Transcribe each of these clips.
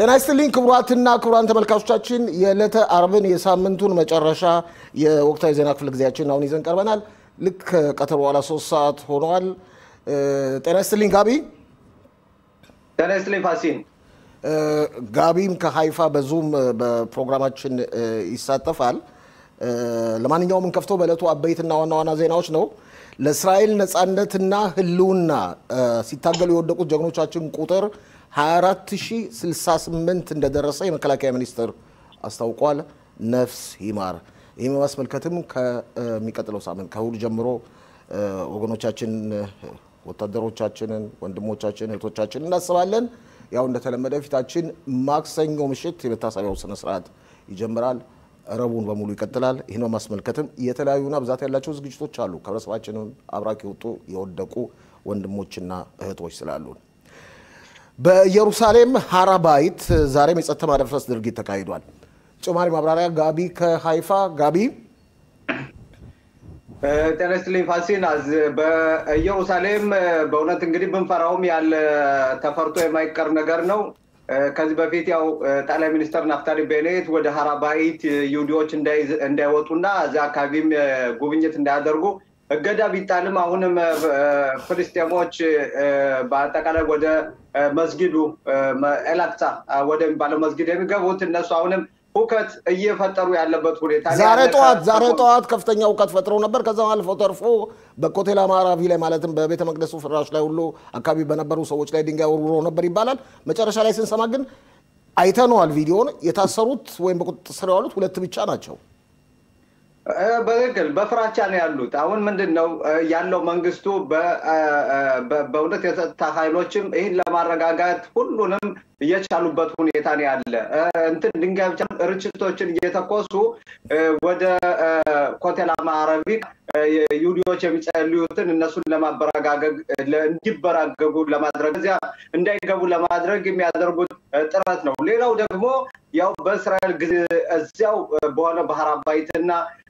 ጤና ይስጥልኝ ክቡራትና ክቡራን ተመልካቾቻችን የዕለተ አርብን የሳምንቱን መጨረሻ የወቅታዊ ዜና ክፍለ ጊዜያችን አሁን ይዘን ቀርበናል። ልክ ከቀትር በኋላ ሶስት ሰዓት ሆነዋል። ጤና ይስጥልኝ ጋቢ። ጤና ይስጥልኝ ፋሲን። ጋቢም ከሀይፋ በዙም በፕሮግራማችን ይሳተፋል። ለማንኛውም እንከፍተው በዕለቱ አበይትና ዋና ዋና ዜናዎች ነው። ለእስራኤል ነፃነትና ህልውና ሲታገሉ የወደቁት ጀግኖቻችን ቁጥር 24068 እንደደረሰ የመከላከያ ሚኒስቴር አስታውቋል። ነፍስ ይማር። ይህም በማስመልከትም ከሚቀጥለው ሳምንት ከእሁድ ጀምሮ ወገኖቻችን፣ ወታደሮቻችንን፣ ወንድሞቻችን፣ እህቶቻችን እናስባለን። ያው እንደተለመደ ፊታችን ማክሰኞ ምሽት የመታሰቢያው ስነስርዓት ይጀምራል። ረቡን በሙሉ ይቀጥላል። ይህን በማስመልከትም የተለያዩና ብዛት ያላቸው ዝግጅቶች አሉ። ከህብረተሰባችንም አብራክ የወጡ የወደቁ ወንድሞችና እህቶች ስላሉን በኢየሩሳሌም ሀራባይት ዛሬም የጸጥታ ማደፍረስ ድርጊት ተካሂዷል። ተጨማሪ ማብራሪያ ጋቢ ከሀይፋ ጋቢ። ጤና ይስጥልኝ ፋሲን። በኢየሩሳሌም በእውነት እንግዲህ ብንፈራውም ያለ ተፈርቶ የማይቀር ነገር ነው። ከዚህ በፊት ያው ጠቅላይ ሚኒስትር ናፍታሊ ቤኔት ወደ ሀራባይት ይሁዲዎች እንዳይወጡና እዚያ አካባቢም ጉብኝት እንዳያደርጉ እገዳ ቢጣልም አሁንም ፍልስጤሞች በአጠቃላይ ወደ መስጊዱ ኤላክሳ ወደሚባለው መስጊድ የሚገቡት እነሱ አሁንም ሁከት እየፈጠሩ ያለበት ሁኔታ ዛሬ ጠዋት ዛሬ ጠዋት ከፍተኛ ሁከት ፈጥረው ነበር። ከዛም አልፎ ተርፎ በኮቴል አማራቪ ላይ ማለትም በቤተ መቅደሱ ፍራሽ ላይ ሁሉ አካባቢ በነበሩ ሰዎች ላይ ድንጋይ ወርውሮ ነበር ይባላል። መጨረሻ ላይ ስንሰማ ግን አይተነዋል ቪዲዮን። የታሰሩት ወይም በቁጥጥር ስር የዋሉት ሁለት ብቻ ናቸው። በትክክል በፍራቻ ነው ያሉት። አሁን ምንድን ነው ያለው መንግስቱ በእውነት የጸጥታ ኃይሎችም ይህን ለማረጋጋት ሁሉንም እየቻሉበት ሁኔታ ነው ያለ። እንትን ድንጋይ ብቻ ርችቶችን እየተኮሱ ወደ ኮቴል አማራቢ ይሁዲዎች የሚጸልዩትን እነሱን ለማበረጋገግ እንዲበራገጉ ለማድረግ እዚያ እንዳይገቡ ለማድረግ የሚያደርጉት ጥረት ነው። ሌላው ደግሞ ያው በእስራኤል እዚያው በሆነ ባህራባይትና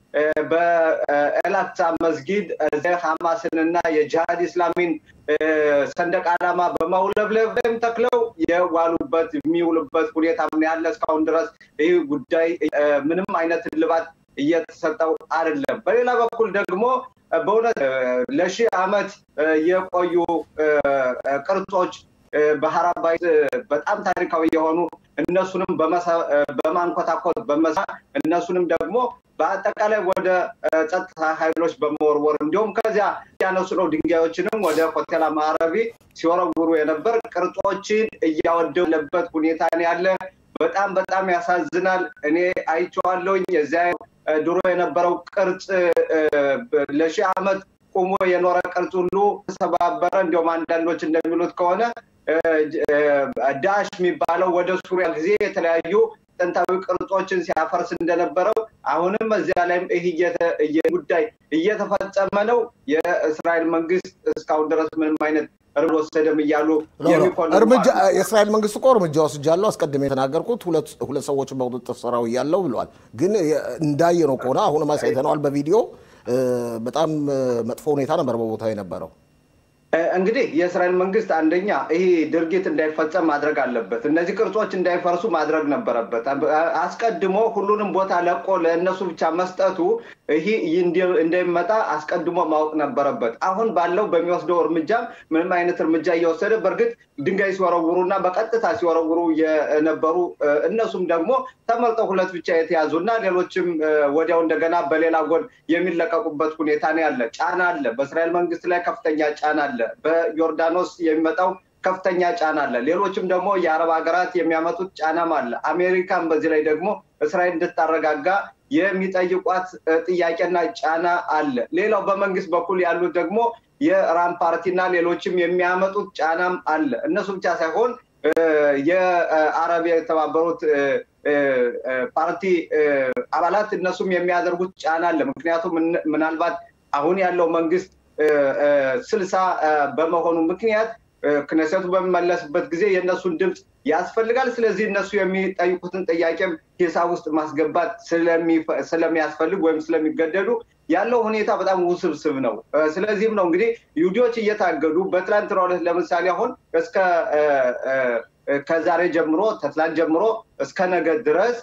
በኤላክሳ መስጊድ ሐማስን እና የጂሃድ ኢስላሚን ሰንደቅ ዓላማ በማውለብለብ ተክለው የዋሉበት የሚውሉበት ሁኔታ ምን ያለ እስካሁን ድረስ ይህ ጉዳይ ምንም አይነት እልባት እየተሰጠው አይደለም። በሌላ በኩል ደግሞ በእውነት ለሺህ ዓመት የቆዩ ቅርጾች በሀራባይት በጣም ታሪካዊ የሆኑ እነሱንም በማንኮታኮት በመሳ እነሱንም ደግሞ በአጠቃላይ ወደ ጸጥታ ኃይሎች በመወርወር እንዲሁም ከዚያ ያነሱ ነው ድንጋዮችንም ወደ ኮቴል አማራቢ ሲወረውሩ የነበር ቅርጾችን እያወደለበት ሁኔታ ያለ በጣም በጣም ያሳዝናል። እኔ አይቼዋለሁኝ። የዚያ ድሮ የነበረው ቅርጽ ለሺህ ዓመት ቁሞ የኖረ ቅርጽ ሁሉ ተሰባበረ። እንዲሁም አንዳንዶች እንደሚሉት ከሆነ ዳሽ የሚባለው ወደ ሱሪያ ጊዜ የተለያዩ ጥንታዊ ቅርጾችን ሲያፈርስ እንደነበረው አሁንም እዚያ ላይም ይህ ጉዳይ እየተፈጸመ ነው። የእስራኤል መንግስት እስካሁን ድረስ ምንም አይነት እርምጃ ወሰደም እያሉ እርምጃ የእስራኤል መንግስት እኮ እርምጃ ወስጃለሁ አስቀድሜ የተናገርኩት ሁለት ሰዎችን በቁጥጥር ስር አውያለሁ ብለዋል። ግን እንዳየነው ከሆነ አሁንም አሳይተነዋል በቪዲዮ በጣም መጥፎ ሁኔታ ነበር በቦታው የነበረው። እንግዲህ የእስራኤል መንግስት አንደኛ ይህ ድርጊት እንዳይፈጸም ማድረግ አለበት። እነዚህ ቅርጾች እንዳይፈርሱ ማድረግ ነበረበት። አስቀድሞ ሁሉንም ቦታ ለቆ ለእነሱ ብቻ መስጠቱ ይህ እንዳይመጣ አስቀድሞ ማወቅ ነበረበት። አሁን ባለው በሚወስደው እርምጃ ምንም አይነት እርምጃ እየወሰደ በእርግጥ ድንጋይ ሲወረውሩ እና በቀጥታ ሲወረውሩ የነበሩ እነሱም ደግሞ ተመርጠው ሁለት ብቻ የተያዙ እና ሌሎችም ወዲያው እንደገና በሌላ ጎን የሚለቀቁበት ሁኔታ ነው ያለ። ጫና አለ። በእስራኤል መንግስት ላይ ከፍተኛ ጫና አለ። በዮርዳኖስ የሚመጣው ከፍተኛ ጫና አለ። ሌሎችም ደግሞ የአረብ ሀገራት የሚያመጡት ጫናም አለ። አሜሪካን በዚህ ላይ ደግሞ እስራኤል እንድታረጋጋ የሚጠይቋት ጥያቄና ጫና አለ። ሌላው በመንግስት በኩል ያሉት ደግሞ የራም ፓርቲና ሌሎችም የሚያመጡት ጫናም አለ። እነሱ ብቻ ሳይሆን የአረብ የተባበሩት ፓርቲ አባላት እነሱም የሚያደርጉት ጫና አለ። ምክንያቱም ምናልባት አሁን ያለው መንግስት ስልሳ በመሆኑ ምክንያት ክነሰቱ በሚመለስበት ጊዜ የእነሱን ድምፅ ያስፈልጋል። ስለዚህ እነሱ የሚጠይቁትን ጥያቄም ሂሳብ ውስጥ ማስገባት ስለሚያስፈልግ ወይም ስለሚገደዱ ያለው ሁኔታ በጣም ውስብስብ ነው። ስለዚህም ነው እንግዲህ ይሁዲዎች እየታገዱ በትላንትናው ዕለት ለምሳሌ አሁን እስከ ከዛሬ ጀምሮ ተትላንት ጀምሮ እስከ ነገ ድረስ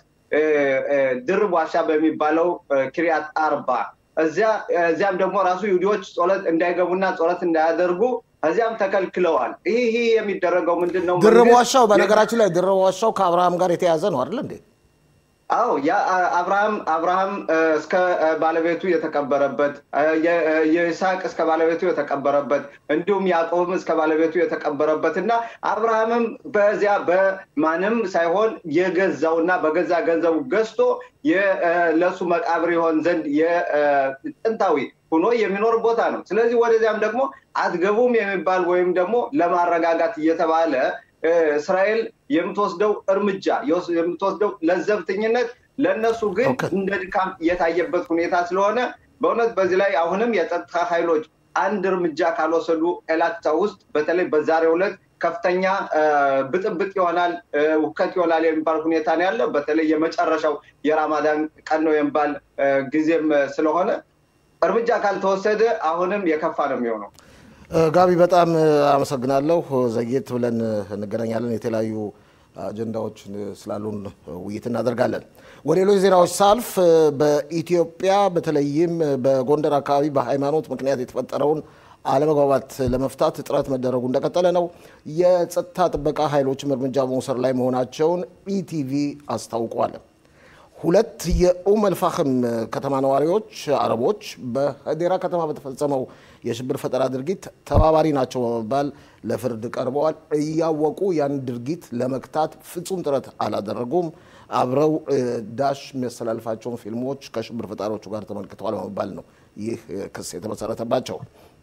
ድርብ ዋሻ በሚባለው ኪሪያት አርባ እዚያም ደግሞ ራሱ ይሁዲዎች ጸሎት እንዳይገቡና ጸሎት እንዳያደርጉ እዚያም ተከልክለዋል። ይህ ይህ የሚደረገው ምንድን ነው? ድርብ ዋሻው በነገራችን ላይ ድርብ ዋሻው ከአብርሃም ጋር የተያዘ ነው አይደል እንዴ? አዎ ያ አብርሃም አብርሃም እስከ ባለቤቱ የተቀበረበት የይስሐቅ እስከ ባለቤቱ የተቀበረበት እንዲሁም ያዕቆብም እስከ ባለቤቱ የተቀበረበት እና አብርሃምም በዚያ በማንም ሳይሆን የገዛውና በገዛ ገንዘቡ ገዝቶ ለእሱ መቃብር ይሆን ዘንድ የጥንታዊ ሆኖ የሚኖር ቦታ ነው። ስለዚህ ወደዚያም ደግሞ አትገቡም የሚባል ወይም ደግሞ ለማረጋጋት እየተባለ እስራኤል የምትወስደው እርምጃ የምትወስደው ለዘብተኝነት ለእነሱ ግን እንደ ድካም እየታየበት ሁኔታ ስለሆነ በእውነት በዚህ ላይ አሁንም የጸጥታ ኃይሎች አንድ እርምጃ ካልወሰዱ ኤላታ ውስጥ በተለይ በዛሬው ዕለት ከፍተኛ ብጥብጥ ይሆናል፣ ውከት ይሆናል የሚባል ሁኔታ ነው ያለ። በተለይ የመጨረሻው የራማዳን ቀን ነው የሚባል ጊዜም ስለሆነ እርምጃ ካልተወሰደ አሁንም የከፋ ነው የሚሆነው። ጋቢ በጣም አመሰግናለሁ። ዘግየት ብለን እንገናኛለን። የተለያዩ አጀንዳዎች ስላሉን ውይይት እናደርጋለን። ወደ ሌሎች ዜናዎች ሳልፍ በኢትዮጵያ በተለይም በጎንደር አካባቢ በሃይማኖት ምክንያት የተፈጠረውን አለመግባባት ለመፍታት ጥረት መደረጉ እንደቀጠለ ነው። የጸጥታ ጥበቃ ኃይሎችም እርምጃ በመውሰድ ላይ መሆናቸውን ኢቲቪ አስታውቋል። ሁለት የኡም አልፋህም ከተማ ነዋሪዎች አረቦች በሀዴራ ከተማ በተፈጸመው የሽብር ፈጠራ ድርጊት ተባባሪ ናቸው በመባል ለፍርድ ቀርበዋል። እያወቁ ያን ድርጊት ለመክታት ፍጹም ጥረት አላደረጉም። አብረው ዳሽ የሚያስተላልፋቸውን ፊልሞች ከሽብር ፈጣሪዎቹ ጋር ተመልክተዋል በመባል ነው ይህ ክስ የተመሰረተባቸው።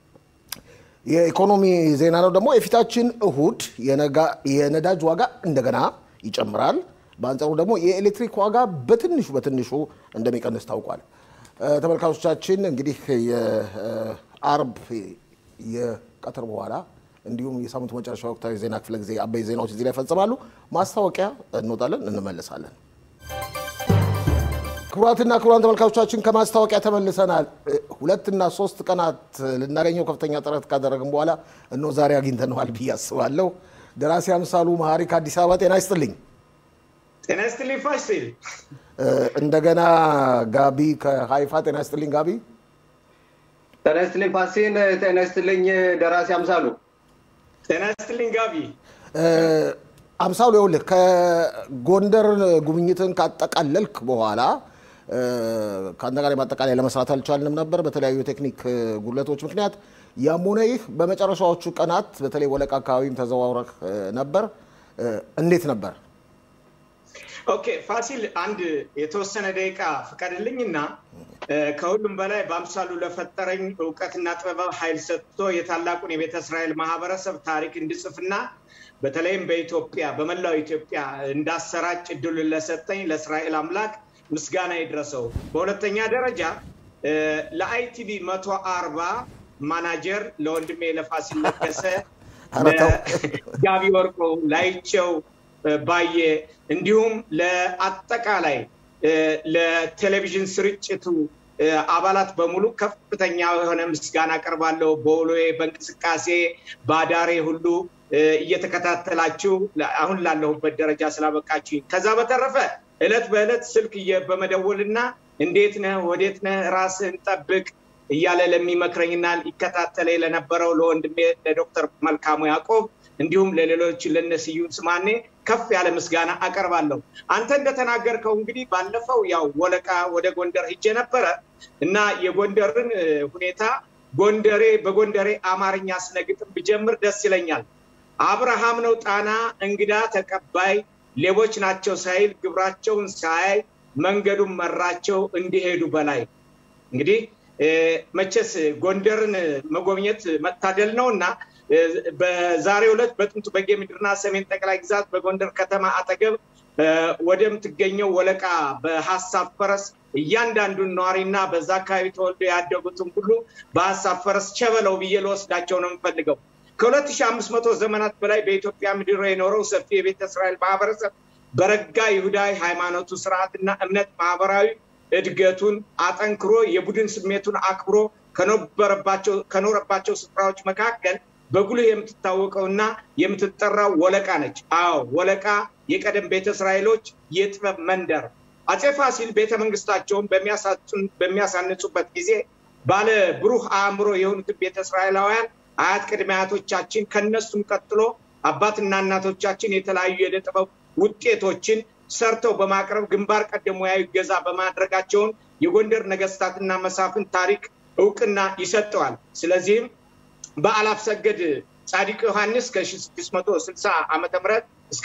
የኢኮኖሚ ዜና ነው ደግሞ የፊታችን እሁድ የነዳጅ ዋጋ እንደገና ይጨምራል። በአንጻሩ ደግሞ የኤሌክትሪክ ዋጋ በትንሹ በትንሹ እንደሚቀንስ ታውቋል። ተመልካቾቻችን እንግዲህ የአርብ የቀትር በኋላ እንዲሁም የሳምንቱ መጨረሻ ወቅታዊ ዜና ክፍለ ጊዜ አበይ ዜናዎች እዚህ ላይ ይፈጽማሉ። ማስታወቂያ እንወጣለን፣ እንመለሳለን። ክቡራትና ክቡራን ተመልካቾቻችን ከማስታወቂያ ተመልሰናል። ሁለትና ሶስት ቀናት ልናገኘው ከፍተኛ ጥረት ካደረግን በኋላ እነሆ ዛሬ አግኝተነዋል ብዬ አስባለሁ። ደራሲ አምሳሉ መሀሪ ከአዲስ አበባ ጤና ይስጥልኝ። ጤና ይስጥልኝ ፋሲል። እንደገና ጋቢ ከሀይፋ ጤና ይስጥልኝ ጋቢ። ጤና ይስጥልኝ ፋሲን። ጤና ይስጥልኝ ደራሲ አምሳሉ። ጤና ይስጥልኝ ጋቢ። አምሳሉ ይኸውልህ ከጎንደር ጉብኝትን ካጠቃለልክ በኋላ ከአንተ ጋር ማጠቃለያ ለመስራት አልቻልንም ነበር በተለያዩ የቴክኒክ ጉድለቶች ምክንያት። ያም ሆነ ይህ በመጨረሻዎቹ ቀናት በተለይ ወለቃ አካባቢም ተዘዋውረህ ነበር። እንዴት ነበር? ኦኬ ፋሲል፣ አንድ የተወሰነ ደቂቃ ፍቀድልኝና ከሁሉም በላይ በአምሳሉ ለፈጠረኝ እውቀትና ጥበብ ኃይል ሰጥቶ የታላቁን የቤተ እስራኤል ማህበረሰብ ታሪክ እንድጽፍና በተለይም በኢትዮጵያ በመላው ኢትዮጵያ እንዳሰራጭ እድሉን ለሰጠኝ ለእስራኤል አምላክ ምስጋና ይድረሰው። በሁለተኛ ደረጃ ለአይቲቪ መቶ አርባ ማናጀር ለወንድሜ ለፋሲል ለገሰ፣ ጋቢ ወርቆ፣ ላይቸው ባየ እንዲሁም ለአጠቃላይ ለቴሌቪዥን ስርጭቱ አባላት በሙሉ ከፍተኛ የሆነ ምስጋና አቀርባለሁ። በውሎዬ በእንቅስቃሴ በአዳሬ ሁሉ እየተከታተላችሁ አሁን ላለሁበት ደረጃ ስላበቃችሁኝ። ከዛ በተረፈ እለት በእለት ስልክ በመደወልና እንዴት ነህ ወዴት ነህ ራስህን ጠብቅ እያለ ለሚመክረኝና ሊከታተለ ለነበረው ለወንድሜ ለዶክተር መልካሙ ያዕቆብ እንዲሁም ለሌሎች ለነስዩን ስማኔ ከፍ ያለ ምስጋና አቀርባለሁ። አንተ እንደተናገርከው እንግዲህ ባለፈው ያው ወለቃ ወደ ጎንደር ሂጄ ነበረ እና የጎንደርን ሁኔታ ጎንደሬ በጎንደሬ አማርኛ ስነግጥም ብጀምር ደስ ይለኛል። አብርሃም ነው ጣና እንግዳ ተቀባይ፣ ሌቦች ናቸው ሳይል ግብራቸውን ሳያይ መንገዱን መራቸው እንዲሄዱ በላይ። እንግዲህ መቼስ ጎንደርን መጎብኘት መታደል ነው እና በዛሬው ዕለት በጥንቱ በጌ ምድርና ሰሜን ጠቅላይ ግዛት በጎንደር ከተማ አጠገብ ወደምትገኘው ወለቃ በሀሳብ ፈረስ እያንዳንዱን ነዋሪና በዛ አካባቢ ተወልዶ ያደጉትን ሁሉ በሀሳብ ፈረስ ቸበለው ብዬ ልወስዳቸው ነው የምፈልገው። ከ2500 ዘመናት በላይ በኢትዮጵያ ምድር የኖረው ሰፊ የቤተ እስራኤል ማህበረሰብ በረጋ ይሁዳዊ ሃይማኖቱ ስርዓትና እምነት ማህበራዊ እድገቱን አጠንክሮ የቡድን ስሜቱን አክብሮ ከኖረባቸው ስፍራዎች መካከል በጉልህ የምትታወቀውና የምትጠራው ወለቃ ነች። አዎ ወለቃ የቀደም ቤተ እስራኤሎች የጥበብ መንደር። አጼ ፋሲል ቤተ መንግስታቸውን በሚያሳንጹበት ጊዜ ባለ ብሩህ አእምሮ የሆኑትን ቤተ እስራኤላውያን አያት ቅድመ አያቶቻችን ከነሱም ቀጥሎ አባትና እናቶቻችን የተለያዩ የዕደ ጥበብ ውጤቶችን ሰርተው በማቅረብ ግንባር ቀደም ሙያዊ ገዛ በማድረጋቸውን የጎንደር ነገስታትና መሳፍን ታሪክ እውቅና ይሰጠዋል። ስለዚህም በአላፍ ሰገድ ጻዲቅ ዮሐንስ ከ660 ዓ ም እስከ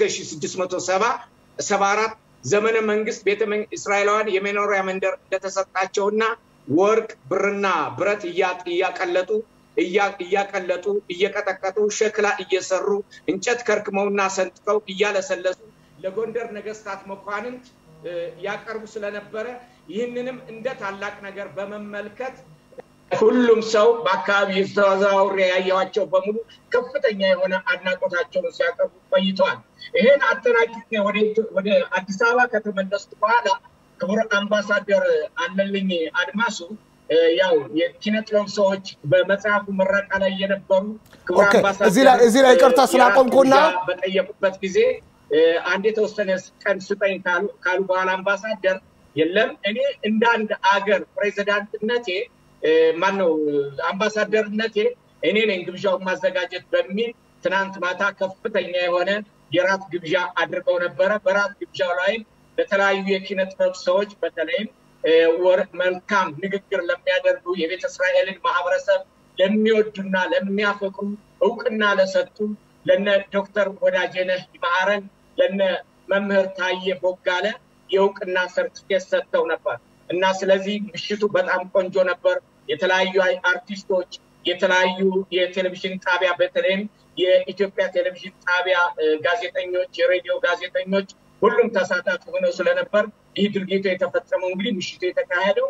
674 ዘመነ መንግስት ቤተ እስራኤላውያን የመኖሪያ መንደር እንደተሰጣቸውና ወርቅ፣ ብርና ብረት እያቀለጡ እያቀለጡ እየቀጠቀጡ ሸክላ እየሰሩ እንጨት ከርክመውና ሰንጥቀው እያለሰለሱ ለጎንደር ነገስታት መኳንንት ያቀርቡ ስለነበረ ይህንንም እንደ ታላቅ ነገር በመመልከት ሁሉም ሰው በአካባቢ ተዘዋውሬ ያየኋቸው በሙሉ ከፍተኛ የሆነ አድናቆታቸውን ሲያቀርቡ ቆይተዋል። ይህን አጠናቅቄ ወደ አዲስ አበባ ከተመለስኩ በኋላ ክቡር አምባሳደር አለልኝ አድማሱ ያው የኪነ ጥበብ ሰዎች በመጽሐፉ ምረቃ ላይ የነበሩ ክቡር እዚህ ላይ ይቅርታ ስላቆምኩና በጠየቁበት ጊዜ አንድ የተወሰነ ቀን ስጠኝ ካሉ በኋላ አምባሳደር የለም እኔ እንደ አንድ አገር ፕሬዚዳንትነቴ ማነው አምባሳደርነቴ እኔ ነኝ ግብዣውን ማዘጋጀት በሚል ትናንት ማታ ከፍተኛ የሆነ የራት ግብዣ አድርገው ነበረ። በራት ግብዣው ላይም ለተለያዩ የኪነ ጥበብ ሰዎች በተለይም መልካም ንግግር ለሚያደርጉ የቤተ እስራኤልን ማህበረሰብ ለሚወዱና ለሚያፈቅሩ እውቅና ለሰጡ ለነ ዶክተር ወዳጄነህ ይማረን ለነ መምህር ታዬ ቦጋለ የእውቅና ሰርቲፊኬት ሰጥተው ነበር እና ስለዚህ ምሽቱ በጣም ቆንጆ ነበር። የተለያዩ አርቲስቶች፣ የተለያዩ የቴሌቪዥን ጣቢያ በተለይም የኢትዮጵያ ቴሌቪዥን ጣቢያ ጋዜጠኞች፣ የሬዲዮ ጋዜጠኞች ሁሉም ተሳታፊ ሆነው ስለነበር ይህ ድርጊቱ የተፈጸመው እንግዲህ ምሽቱ የተካሄደው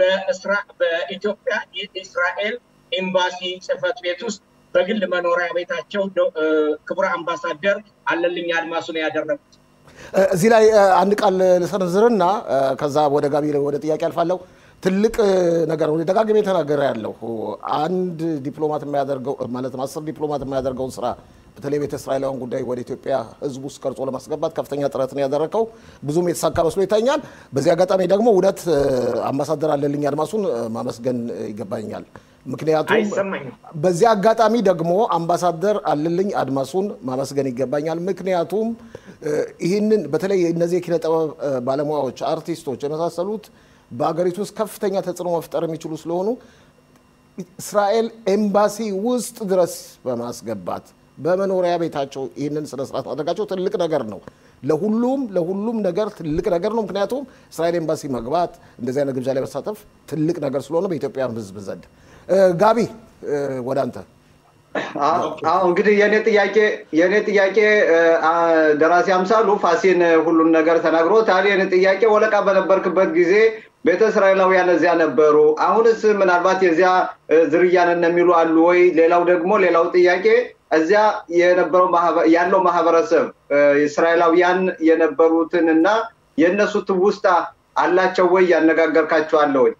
በኢትዮጵያ የእስራኤል ኤምባሲ ጽህፈት ቤት ውስጥ በግል መኖሪያ ቤታቸው ክቡር አምባሳደር አለልኝ አድማሱ ነው ያደረጉት። እዚህ ላይ አንድ ቃል ልሰንዝርና ከዛ ወደ ጋቢ ወደ ጥያቄ አልፋለሁ። ትልቅ ነገር ነው ደጋግሜ የተናገረ ያለው አንድ ዲፕሎማት የሚያደርገው ማለት አስር ዲፕሎማት የሚያደርገውን ስራ በተለይ ቤተ እስራኤላውያን ጉዳይ ወደ ኢትዮጵያ ሕዝብ ውስጥ ቀርጾ ለማስገባት ከፍተኛ ጥረትን ያደረገው ብዙም የተሳካ መስሎ ይታኛል። በዚህ አጋጣሚ ደግሞ እውነት አምባሳደር አለልኝ አድማሱን ማመስገን ይገባኛል። ምክንያቱም በዚህ አጋጣሚ ደግሞ አምባሳደር አለልኝ አድማሱን ማመስገን ይገባኛል። ምክንያቱም ይህንን በተለይ እነዚህ የኪነ ጥበብ ባለሙያዎች፣ አርቲስቶች የመሳሰሉት በሀገሪቱ ውስጥ ከፍተኛ ተጽዕኖ መፍጠር የሚችሉ ስለሆኑ እስራኤል ኤምባሲ ውስጥ ድረስ በማስገባት በመኖሪያ ቤታቸው ይህንን ስነስርዓት ማድረጋቸው ትልቅ ነገር ነው። ለሁሉም ለሁሉም ነገር ትልቅ ነገር ነው። ምክንያቱም እስራኤል ኤምባሲ መግባት እንደዚህ አይነት ግብዣ ላይ መሳተፍ ትልቅ ነገር ስለሆነ በኢትዮጵያ ሕዝብ ዘንድ። ጋቢ ወደ አንተ። አዎ እንግዲህ የኔ ጥያቄ የኔ ጥያቄ ደራሲ አምሳሉ ፋሲን ሁሉን ነገር ተናግሮታል። የኔ ጥያቄ ወለቃ በነበርክበት ጊዜ ቤተ እስራኤላውያን እዚያ ነበሩ። አሁንስ ምናልባት የዚያ ዝርያ ነን የሚሉ አሉ ወይ? ሌላው ደግሞ ሌላው ጥያቄ እዚያ የነበረው ያለው ማህበረሰብ እስራኤላውያን የነበሩትን እና የእነሱ ትውስታ አላቸው ወይ? ያነጋገርካቸዋለ ወይ?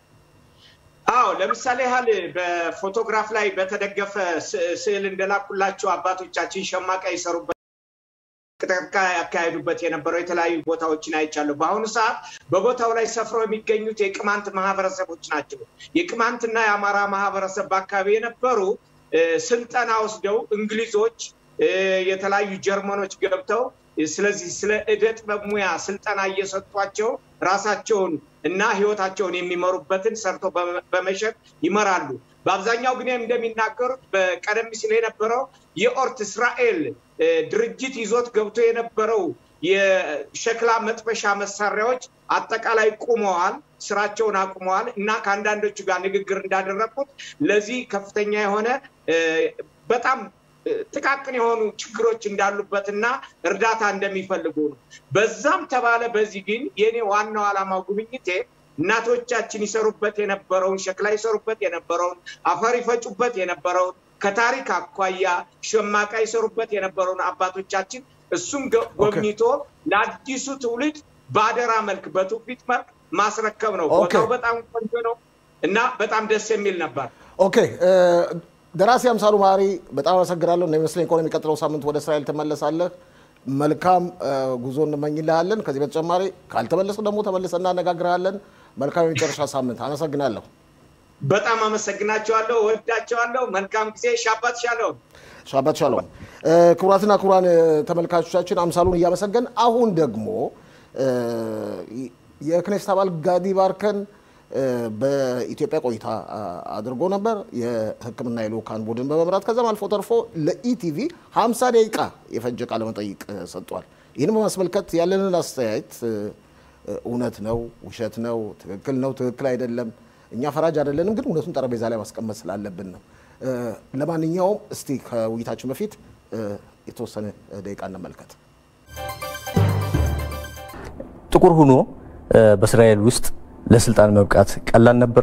አዎ ለምሳሌ ያህል በፎቶግራፍ ላይ በተደገፈ ስዕል እንደላኩላቸው አባቶቻችን ሸማቃ ይሰሩበት ቅጥቃ ያካሄዱበት የነበረው የተለያዩ ቦታዎችን አይቻለሁ። በአሁኑ ሰዓት በቦታው ላይ ሰፍረው የሚገኙት የቅማንት ማህበረሰቦች ናቸው። የቅማንትና የአማራ ማህበረሰብ በአካባቢ የነበሩ ስልጠና ወስደው እንግሊዞች፣ የተለያዩ ጀርመኖች ገብተው ስለዚህ ስለ እደ ጥበብ ሙያ ስልጠና እየሰጧቸው ራሳቸውን እና ህይወታቸውን የሚመሩበትን ሰርተው በመሸጥ ይመራሉ። በአብዛኛው ግን እንደሚናገሩት በቀደም ሲል የነበረው የኦርት እስራኤል ድርጅት ይዞት ገብቶ የነበረው የሸክላ መጥበሻ መሳሪያዎች አጠቃላይ ቁመዋል፣ ስራቸውን አቁመዋል እና ከአንዳንዶቹ ጋር ንግግር እንዳደረግኩት ለዚህ ከፍተኛ የሆነ በጣም ጥቃቅን የሆኑ ችግሮች እንዳሉበትና እርዳታ እንደሚፈልጉ ነው። በዛም ተባለ በዚህ ግን የኔ ዋናው ዓላማው ጉብኝቴ እናቶቻችን ይሰሩበት የነበረውን ሸክላ ይሰሩበት የነበረውን አፈር ይፈጩበት የነበረውን ከታሪክ አኳያ ሸማቃ ይሰሩበት የነበረውን አባቶቻችን እሱም ጎብኝቶ ለአዲሱ ትውልድ በአደራ መልክ በትውፊት መልክ ማስረከብ ነው። ቦታው በጣም ቆንጆ ነው እና በጣም ደስ የሚል ነበር። ኦኬ ደራሲ አምሳሉ ማሪ በጣም አመሰግናለሁ። እንደሚመስለኝ ከሆነ የሚቀጥለው ሳምንት ወደ እስራኤል ትመለሳለህ። መልካም ጉዞ እንመኝልሃለን። ከዚህ በተጨማሪ ካልተመለስ ደግሞ ተመልሰ እናነጋግርሃለን። መልካም የመጨረሻ ሳምንት። አመሰግናለሁ። በጣም አመሰግናቸዋለሁ። ወዳቸዋለሁ። መልካም ጊዜ። ሻባት ሻሎም። ሻባት ሻሎም። ክቡራትና ክቡራን ተመልካቾቻችን አምሳሉን እያመሰገን አሁን ደግሞ የክኔስት አባል ጋዲ ባርከን በኢትዮጵያ ቆይታ አድርጎ ነበር። የሕክምና የልኡካን ቡድን በመምራት ከዛም አልፎ ተርፎ ለኢቲቪ 50 ደቂቃ የፈጀ ቃለ መጠይቅ ሰጥቷል። ይህን በማስመልከት ያለንን አስተያየት እውነት ነው፣ ውሸት ነው፣ ትክክል ነው፣ ትክክል አይደለም፣ እኛ ፈራጅ አይደለንም፣ ግን እውነቱን ጠረጴዛ ላይ ማስቀመጥ ስላለብን ነው። ለማንኛውም እስቲ ከውይይታችን በፊት የተወሰነ ደቂቃ እንመልከት። ጥቁር ሆኖ በእስራኤል ውስጥ ለስልጣን መብቃት ቀላል ነበር?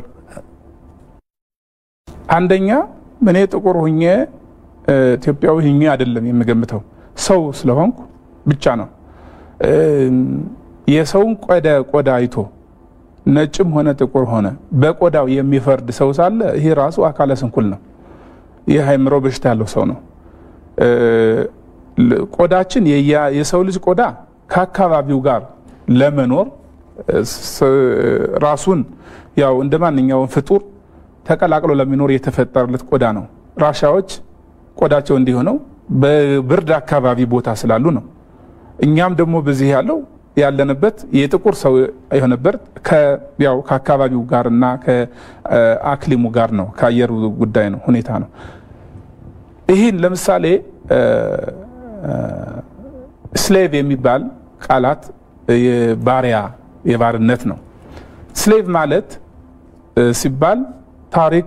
አንደኛ እኔ ጥቁር ሁኜ ኢትዮጵያዊ ሁኜ አይደለም የምገምተው ሰው ስለሆንኩ ብቻ ነው። የሰውን ቆዳ ቆዳ አይቶ ነጭም ሆነ ጥቁር ሆነ በቆዳው የሚፈርድ ሰው ሳለ ይሄ ራሱ አካለ ስንኩል ነው። ይህ አእምሮ በሽታ ያለው ሰው ነው። ቆዳችን የሰው ልጅ ቆዳ ከአካባቢው ጋር ለመኖር ራሱን ያው እንደ ማንኛውም ፍጡር ተቀላቅሎ ለሚኖር የተፈጠረለት ቆዳ ነው። ራሻዎች ቆዳቸው እንዲሆነው በብርድ አካባቢ ቦታ ስላሉ ነው። እኛም ደግሞ በዚህ ያለው ያለንበት የጥቁር ሰው የሆነበት ያው ከአካባቢው ጋር እና ከአክሊሙ ጋር ነው፣ ከአየሩ ጉዳይ ነው ሁኔታ ነው። ይህን ለምሳሌ ስሌቭ የሚባል ቃላት የባሪያ የባርነት ነው። ስሌቭ ማለት ሲባል ታሪክ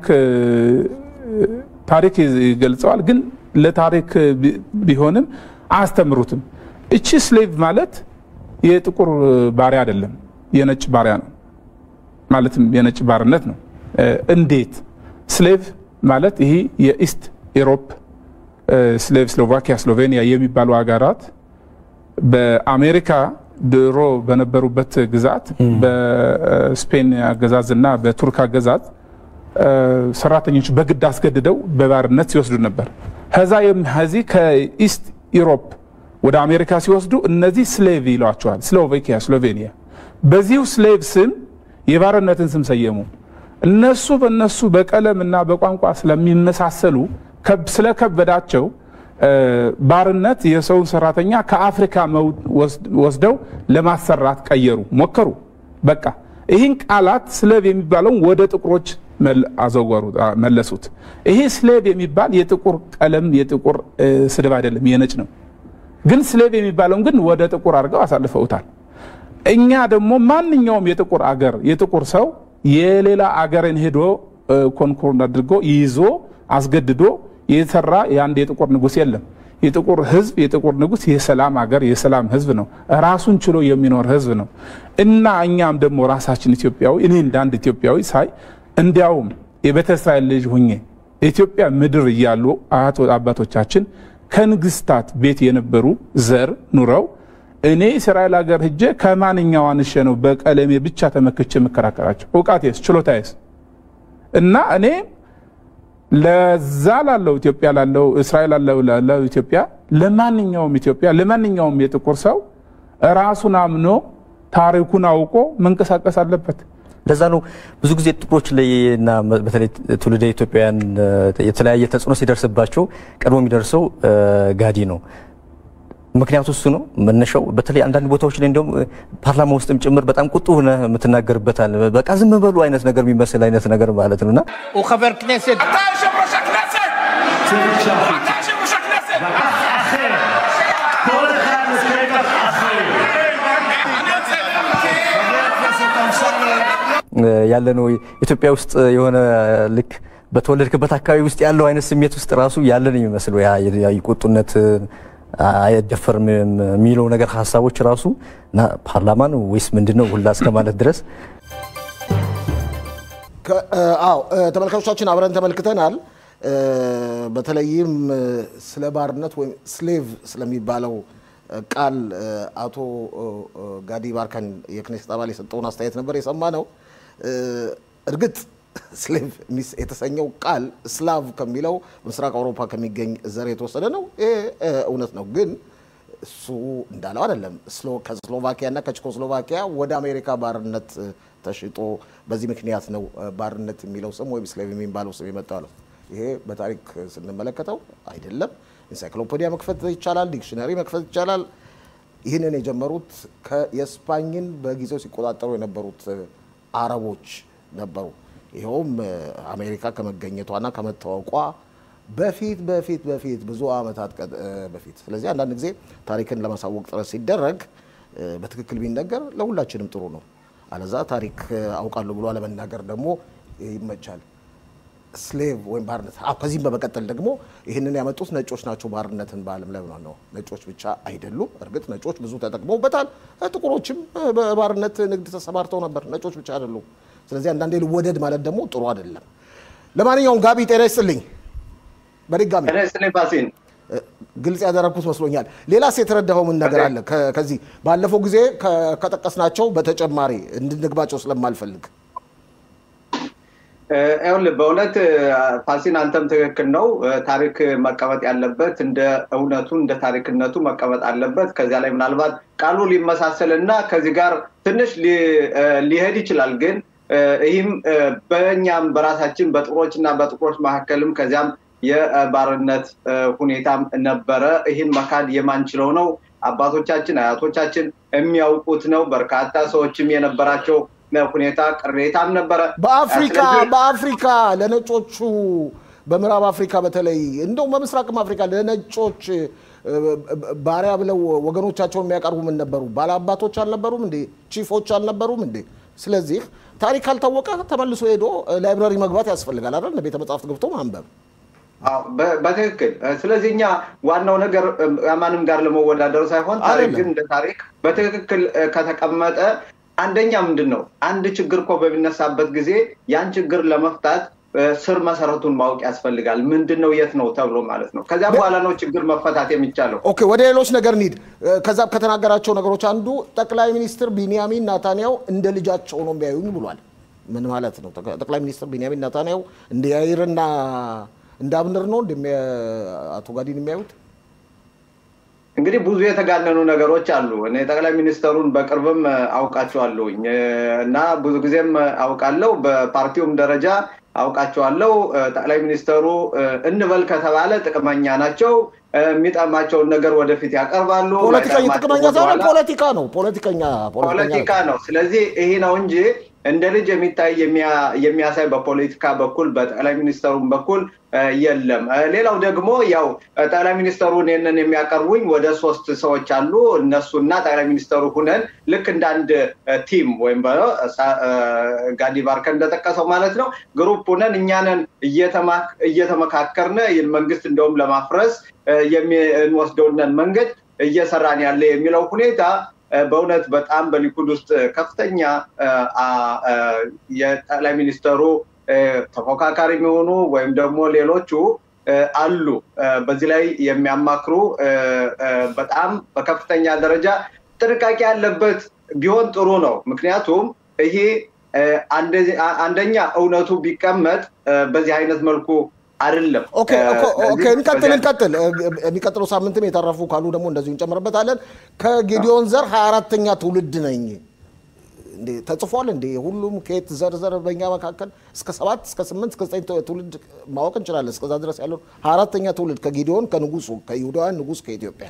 ታሪክ ይገልጸዋል፣ ግን ለታሪክ ቢሆንም አያስተምሩትም። እቺ ስሌቭ ማለት የጥቁር ባሪያ አይደለም፣ የነጭ ባሪያ ነው። ማለትም የነጭ ባርነት ነው። እንዴት ስሌቭ ማለት ይህ የኢስት ኢሮፕ ስሌቭ ስሎቫኪያ፣ ስሎቬኒያ የሚባሉ ሀገራት በአሜሪካ ድሮ በነበሩበት ግዛት በስፔን አገዛዝ እና በቱርክ አገዛዝ ሰራተኞች በግድ አስገድደው በባርነት ሲወስዱ ነበር። ከዛ ከዚህ ከኢስት ኢሮፕ ወደ አሜሪካ ሲወስዱ እነዚህ ስሌቭ ይሏቸዋል። ስሎቬኪያ፣ ስሎቬኒያ በዚሁ ስሌቭ ስም የባርነትን ስም ሰየሙ። እነሱ በእነሱ በቀለም እና በቋንቋ ስለሚመሳሰሉ ስለከበዳቸው ባርነት የሰውን ሰራተኛ ከአፍሪካ ወስደው ለማሰራት ቀየሩ፣ ሞከሩ። በቃ ይህን ቃላት ስሌቭ የሚባለውን ወደ ጥቁሮች አዘወሩ፣ መለሱት። ይሄ ስሌቭ የሚባል የጥቁር ቀለም የጥቁር ስድብ አይደለም፣ የነጭ ነው። ግን ስሌቭ የሚባለውን ግን ወደ ጥቁር አድርገው አሳልፈውታል። እኛ ደግሞ ማንኛውም የጥቁር አገር የጥቁር ሰው የሌላ አገርን ሄዶ ኮንኮርን አድርጎ ይዞ አስገድዶ የተሰራ የአንድ የጥቁር ንጉስ የለም። የጥቁር ህዝብ የጥቁር ንጉስ የሰላም ሀገር የሰላም ህዝብ ነው። ራሱን ችሎ የሚኖር ህዝብ ነው እና እኛም ደግሞ ራሳችን ኢትዮጵያዊ እኔ እንደ አንድ ኢትዮጵያዊ ሳይ እንዲያውም የቤተ እስራኤል ልጅ ሁኜ ኢትዮጵያ ምድር እያሉ አያት አባቶቻችን ከንግስታት ቤት የነበሩ ዘር ኑረው እኔ እስራኤል ሀገር ሂጄ ከማንኛው አንሼ ነው በቀለሜ ብቻ ተመክቼ የምከራከራቸው? እውቃቴስ ችሎታዬስ እና እኔ ለዛ ላለው ኢትዮጵያ ላለው እስራኤል ላለው ኢትዮጵያ ለማንኛውም ኢትዮጵያ ለማንኛውም የጥቁር ሰው ራሱን አምኖ ታሪኩን አውቆ መንቀሳቀስ አለበት። ለዛ ነው ብዙ ጊዜ ጥቁሮች ላይ እና በተለይ ትውልደ ኢትዮጵያውያን የተለያየ ተጽዕኖ ሲደርስባቸው ቀድሞ የሚደርሰው ጋዲ ነው። ምክንያቱ እሱ ነው መነሻው። በተለይ አንዳንድ ቦታዎች ላይ እንዲሁም ፓርላማ ውስጥም ጭምር በጣም ቁጡ ሆነ የምትናገርበታል። በቃ ዝም በሉ አይነት ነገር የሚመስል አይነት ነገር ማለት ነው እና הוא חבר כנסת. אתה יושב ראש הכנסת! אתה יושב ראש הכנסת! כל אחד בשטח אחר. אני יוצא! ያለ ነው ኢትዮጵያ ውስጥ የሆነ ልክ በተወለድክበት አካባቢ ውስጥ ያለው አይነት ስሜት ውስጥ ራሱ ያለን የሚመስለው ያ ቁጡነት አይደፈርም የሚለው ነገር ሀሳቦች ራሱ እና ፓርላማ ነው ወይስ ምንድን ነው ሁላ እስከ ማለት ድረስ አዎ ተመልካቾቻችን አብረን ተመልክተናል። በተለይም ስለ ባርነት ወይም ስሌቭ ስለሚባለው ቃል አቶ ጋዲ ባርከን የክኔስት አባል የሰጠውን አስተያየት ነበር የሰማ ነው። እርግጥ ስሌቭ የተሰኘው ቃል ስላቭ ከሚለው ምስራቅ አውሮፓ ከሚገኝ ዘር የተወሰደ ነው። ይሄ እውነት ነው። ግን እሱ እንዳለው አይደለም። ከስሎቫኪያ እና ከቼኮስሎቫኪያ ወደ አሜሪካ ባርነት ተሽጦ በዚህ ምክንያት ነው ባርነት የሚለው ስም ወይም ስሌቭ የሚባለው ስም የመጣው ነው። ይሄ በታሪክ ስንመለከተው አይደለም። ኢንሳይክሎፔዲያ መክፈት ይቻላል፣ ዲክሽነሪ መክፈት ይቻላል። ይህንን የጀመሩት የስፓኝን በጊዜው ሲቆጣጠሩ የነበሩት አረቦች ነበሩ። ይኸውም አሜሪካ ከመገኘቷና ከመታወቋ በፊት በፊት በፊት ብዙ ዓመታት በፊት። ስለዚህ አንዳንድ ጊዜ ታሪክን ለማሳወቅ ጥረት ሲደረግ በትክክል ቢነገር ለሁላችንም ጥሩ ነው። አለዛ ታሪክ አውቃለሁ ብሎ አለመናገር ደግሞ ይመቻል። ስሌቭ ወይም ባርነት። አዎ ከዚህም በመቀጠል ደግሞ ይህንን ያመጡት ነጮች ናቸው። ባርነትን በዓለም ላይ ነው። ነጮች ብቻ አይደሉም። እርግጥ ነጮች ብዙ ተጠቅመውበታል። ጥቁሮችም በባርነት ንግድ ተሰማርተው ነበር። ነጮች ብቻ አይደሉም። ስለዚህ አንዳንዴ ልወደድ ማለት ደግሞ ጥሩ አይደለም። ለማንኛውም ጋቢ ጤና ይስጥልኝ በድጋሚ ግልጽ ያደረግኩት መስሎኛል። ሌላስ የተረዳኸው ምን ነገር አለ? ከዚህ ባለፈው ጊዜ ከጠቀስናቸው በተጨማሪ እንድንግባቸው ስለማልፈልግ ይኸውልህ በእውነት ፋሲን አንተም ትክክል ነው። ታሪክ መቀመጥ ያለበት እንደ እውነቱ እንደ ታሪክነቱ መቀመጥ አለበት። ከዚያ ላይ ምናልባት ቃሉ ሊመሳሰል እና ከዚህ ጋር ትንሽ ሊሄድ ይችላል። ግን ይህም በእኛም በራሳችን በጥቁሮች እና በጥቁሮች መካከልም ከዚያም የባርነት ሁኔታም ነበረ። ይህን መካድ የማንችለው ነው። አባቶቻችን አያቶቻችን የሚያውቁት ነው። በርካታ ሰዎችም የነበራቸው ሁኔታ ቅሬታም ነበረ። በአፍሪካ በአፍሪካ ለነጮቹ በምዕራብ አፍሪካ በተለይ እንደውም በምስራቅም አፍሪካ ለነጮች ባሪያ ብለው ወገኖቻቸውን የሚያቀርቡ ምን ነበሩ? ባላባቶች አልነበሩም እንዴ? ቺፎች አልነበሩም እንዴ? ስለዚህ ታሪክ ካልታወቀ ተመልሶ ሄዶ ላይብራሪ መግባት ያስፈልጋል አይደል? ቤተ መጽሐፍት ገብቶ ማንበብ በትክክል ስለዚህ እኛ ዋናው ነገር ማንም ጋር ለመወዳደር ሳይሆን ታሪክ ግን እንደ ታሪክ በትክክል ከተቀመጠ አንደኛ ምንድን ነው አንድ ችግር እኮ በሚነሳበት ጊዜ ያን ችግር ለመፍታት ስር መሰረቱን ማወቅ ያስፈልጋል። ምንድን ነው የት ነው ተብሎ ማለት ነው። ከዚያ በኋላ ነው ችግር መፈታት የሚቻለው። ኦኬ፣ ወደ ሌሎች ነገር እንሂድ። ከዛ ከተናገራቸው ነገሮች አንዱ ጠቅላይ ሚኒስትር ቢንያሚን ናታንያው እንደ ልጃቸው ነው የሚያዩኝ ብሏል። ምን ማለት ነው? ጠቅላይ ሚኒስትር ቢንያሚን ናታንያው እንደ ያይርና እንደ አብንር ነው አቶ ጋዲን የሚያዩት? እንግዲህ ብዙ የተጋነኑ ነገሮች አሉ። እኔ ጠቅላይ ሚኒስተሩን በቅርብም አውቃቸዋለሁኝ እና ብዙ ጊዜም አውቃለሁ። በፓርቲውም ደረጃ አውቃቸዋለሁ። ጠቅላይ ሚኒስተሩ እንበል ከተባለ ጥቅመኛ ናቸው። የሚጠማቸውን ነገር ወደፊት ያቀርባሉ። ፖለቲከኛ ጥቅመኛ ሳይሆን ፖለቲካ ነው። ፖለቲከኛ ፖለቲካ ነው። ስለዚህ ይሄ ነው እንጂ እንደ ልጅ የሚታይ የሚያሳይ በፖለቲካ በኩል በጠቅላይ ሚኒስተሩም በኩል የለም። ሌላው ደግሞ ያው ጠቅላይ ሚኒስተሩን ይህንን የሚያቀርቡኝ ወደ ሶስት ሰዎች አሉ። እነሱና ጠቅላይ ሚኒስተሩ ሁነን ልክ እንደ አንድ ቲም ወይም ጋዲ ባርከ እንደጠቀሰው ማለት ነው ግሩፕ ሁነን እኛንን እየተመካከርን ይህን መንግስት እንደውም ለማፍረስ የሚወስደውንን መንገድ እየሰራን ያለ የሚለው ሁኔታ በእውነት በጣም በሊኩድ ውስጥ ከፍተኛ የጠቅላይ ሚኒስተሩ ተፎካካሪ የሚሆኑ ወይም ደግሞ ሌሎቹ አሉ። በዚህ ላይ የሚያማክሩ በጣም በከፍተኛ ደረጃ ጥንቃቄ ያለበት ቢሆን ጥሩ ነው። ምክንያቱም ይሄ አንደኛ እውነቱ ቢቀመጥ በዚህ አይነት መልኩ አይደለም። እንቀጥል እንቀጥል። የሚቀጥለው ሳምንትም የተረፉ ካሉ ደግሞ እንደዚሁ እንጨምርበታለን። ከጌዲዮን ዘር ሀያ አራተኛ ትውልድ ነኝ ተጽፏል እንዴ? ሁሉም ከየት ዘርዘር በእኛ መካከል እስከ ሰባት እስከ ስምንት እስከ ዘጠኝ ትውልድ ማወቅ እንችላለን። እስከዛ ድረስ ያለው ሀያ አራተኛ ትውልድ ከጌዲዮን ከንጉሱ ከይሁዳውያን ንጉስ ከኢትዮጵያ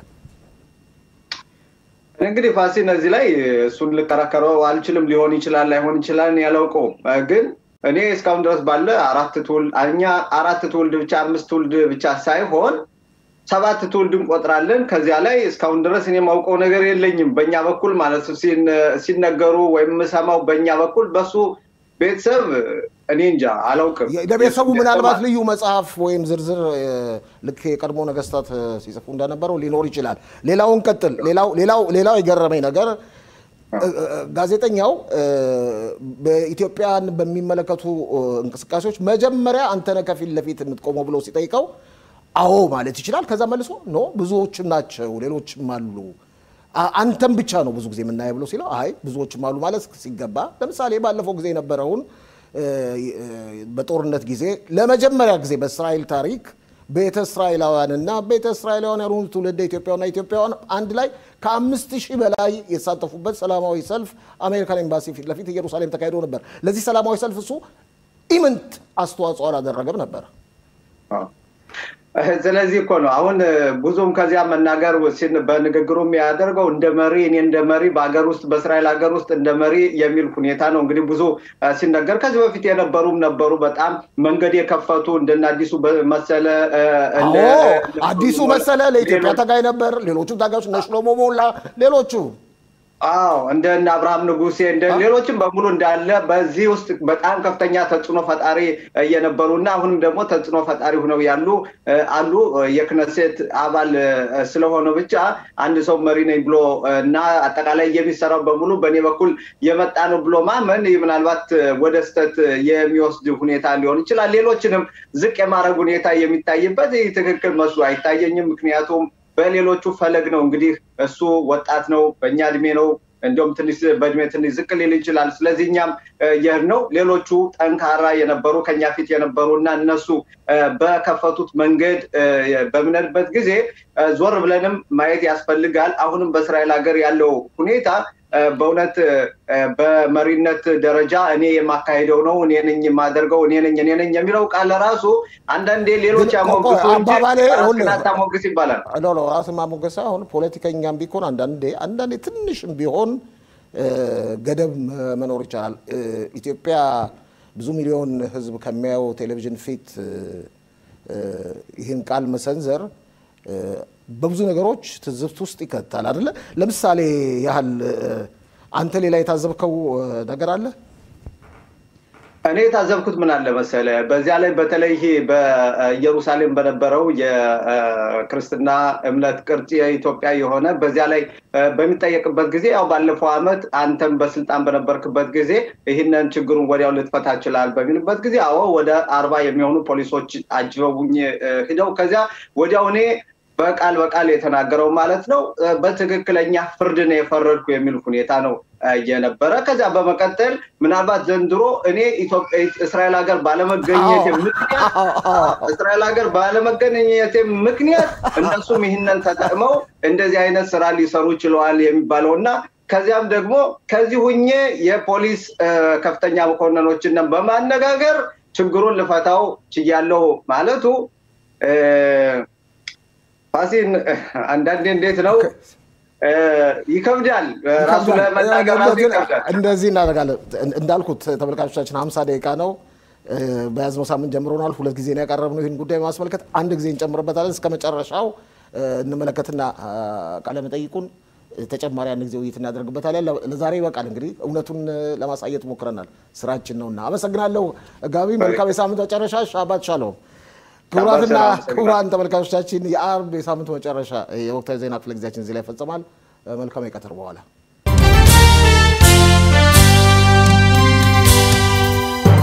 እንግዲህ ፋሲን እዚህ ላይ እሱን ልከራከረው አልችልም። ሊሆን ይችላል ላይሆን ይችላል ያላውቀውም ግን እኔ እስካሁን ድረስ ባለ አራት ትውልድ እኛ አራት ትውልድ ብቻ አምስት ትውልድ ብቻ ሳይሆን ሰባት ትውልድ እንቆጥራለን። ከዚያ ላይ እስካሁን ድረስ እኔ የማውቀው ነገር የለኝም። በእኛ በኩል ማለት ሲነገሩ ወይም የምሰማው በእኛ በኩል በሱ ቤተሰብ እኔ እንጃ አላውቅም። ለቤተሰቡ ምናልባት ልዩ መጽሐፍ ወይም ዝርዝር ልክ የቀድሞ ነገስታት ሲጽፉ እንደነበረው ሊኖር ይችላል። ሌላውን ቀጥል። ሌላው የገረመኝ ነገር ጋዜጠኛው በኢትዮጵያን በሚመለከቱ እንቅስቃሴዎች መጀመሪያ አንተነህ ከፊት ለፊት የምትቆመው ብሎ ሲጠይቀው አዎ ማለት ይችላል። ከዛ መልሶ ኖ ብዙዎችም ናቸው ሌሎችም አሉ አንተም ብቻ ነው ብዙ ጊዜ የምናየው ብሎ ሲለው አይ ብዙዎችም አሉ ማለት ሲገባ፣ ለምሳሌ ባለፈው ጊዜ የነበረውን በጦርነት ጊዜ ለመጀመሪያ ጊዜ በእስራኤል ታሪክ ቤተ እስራኤላውያንና ቤተ እስራኤላውያን ያልሆኑ ትውልደ ኢትዮጵያውያንና ኢትዮጵያውያን አንድ ላይ ከአምስት ሺህ በላይ የተሳተፉበት ሰላማዊ ሰልፍ አሜሪካን ኤምባሲ ፊት ለፊት ኢየሩሳሌም ተካሂዶ ነበር። ለዚህ ሰላማዊ ሰልፍ እሱ ኢምንት አስተዋጽኦ አላደረገም ነበር። ስለዚህ እኮ ነው አሁን ብዙም ከዚያ መናገር በንግግሩ የሚያደርገው እንደ መሪ እኔ እንደ መሪ በሀገር ውስጥ በእስራኤል ሀገር ውስጥ እንደ መሪ የሚል ሁኔታ ነው እንግዲህ ብዙ ሲነገር ከዚህ በፊት የነበሩም ነበሩ በጣም መንገድ የከፈቱ እንደነ አዲሱ መሰለ አዲሱ መሰለ ለኢትዮጵያ ታጋይ ነበር። ሌሎቹም ታጋዮች እነ ሽሎሞ ሞላ ሌሎቹ አዎ እንደ አብርሃም ንጉሴ እንደ ሌሎችም በሙሉ እንዳለ በዚህ ውስጥ በጣም ከፍተኛ ተጽዕኖ ፈጣሪ የነበሩ እና አሁንም ደግሞ ተጽዕኖ ፈጣሪ ሆነው ያሉ አሉ። የክነሴት አባል ስለሆነ ብቻ አንድ ሰው መሪ ነኝ ብሎ እና አጠቃላይ የሚሰራው በሙሉ በእኔ በኩል የመጣ ነው ብሎ ማመን ምናልባት ወደ ስተት የሚወስድ ሁኔታ ሊሆን ይችላል። ሌሎችንም ዝቅ የማድረግ ሁኔታ የሚታይበት ይህ ትክክል መስሎ አይታየኝም። ምክንያቱም በሌሎቹ ፈለግ ነው እንግዲህ እሱ ወጣት ነው፣ በእኛ እድሜ ነው፣ እንዲሁም ትንሽ በእድሜ ትንሽ ዝቅ ሊል ይችላል። ስለዚህ እኛም ይህ ነው ሌሎቹ ጠንካራ የነበሩ ከኛ ፊት የነበሩ እና እነሱ በከፈቱት መንገድ በምንሄድበት ጊዜ ዞር ብለንም ማየት ያስፈልጋል። አሁንም በእስራኤል ሀገር ያለው ሁኔታ በእውነት በመሪነት ደረጃ እኔ የማካሄደው ነው፣ እኔ ነኝ የማደርገው፣ እኔ ነኝ እኔ ነኝ የሚለው ቃል ራሱ አንዳንዴ ሌሎች ያሞግሱ እንጂ ይባላል። ራስን ማሞገስ አሁን ፖለቲከኛም ቢሆን አንዳንዴ አንዳንዴ ትንሽም ቢሆን ገደብ መኖር ይቻላል። ኢትዮጵያ ብዙ ሚሊዮን ሕዝብ ከሚያየው ቴሌቪዥን ፊት ይህን ቃል መሰንዘር በብዙ ነገሮች ትዝብት ውስጥ ይከታል አይደለ? ለምሳሌ ያህል አንተ ሌላ የታዘብከው ነገር አለ? እኔ የታዘብኩት ምን አለ መሰለ፣ በዚያ ላይ በተለይ በኢየሩሳሌም በነበረው የክርስትና እምነት ቅርጽ የኢትዮጵያ የሆነ በዚያ ላይ በሚጠየቅበት ጊዜ ያው ባለፈው ዓመት አንተም በስልጣን በነበርክበት ጊዜ ይህንን ችግሩን ወዲያው ልትፈታ ይችላል በሚልበት ጊዜ አዎ ወደ አርባ የሚሆኑ ፖሊሶች አጅበውኝ ሂደው ከዚያ ወዲያው እኔ በቃል በቃል የተናገረው ማለት ነው በትክክለኛ ፍርድ ነው የፈረድኩ የሚል ሁኔታ ነው የነበረ። ከዚያ በመቀጠል ምናልባት ዘንድሮ እኔ እስራኤል ሀገር ባለመገኘቴ ምክንያት እስራኤል ሀገር ባለመገኘቴ ምክንያት እነሱም ይህንን ተጠቅመው እንደዚህ አይነት ስራ ሊሰሩ ችለዋል የሚባለው እና ከዚያም ደግሞ ከዚህ ሁኜ የፖሊስ ከፍተኛ መኮንኖችን በማነጋገር ችግሩን ልፈታው ችያለው ማለቱ ፋሲን አንዳንዴ እንዴት ነው ይከብዳል። ራሱ ለመናገር ራሱ ይከብዳል። እንደዚህ እናደርጋለን። እንዳልኩት ተመልካቾቻችን ሀምሳ ደቂቃ ነው በያዝነው ሳምንት ጀምሮናል። ሁለት ጊዜ ነው ያቀረብነው ይህን ጉዳይ ማስመልከት። አንድ ጊዜ እንጨምርበታለን። እስከ መጨረሻው እንመለከትና ቃለ መጠይቁን ተጨማሪ አንድ ጊዜ ውይይት እናደርግበታለን። ለዛሬ ይበቃል። እንግዲህ እውነቱን ለማሳየት ሞክረናል። ስራችን ነውና አመሰግናለሁ ጋቢ። መልካም የሳምንት መጨረሻ። ሻባት ሻሎም። ክቡራትና ክቡራን ተመልካቾቻችን የአርብ የሳምንቱ መጨረሻ የወቅታዊ ዜና ክፍለ ጊዜያችን እዚህ ላይ ይፈጸማል። መልካም የቀትር በኋላ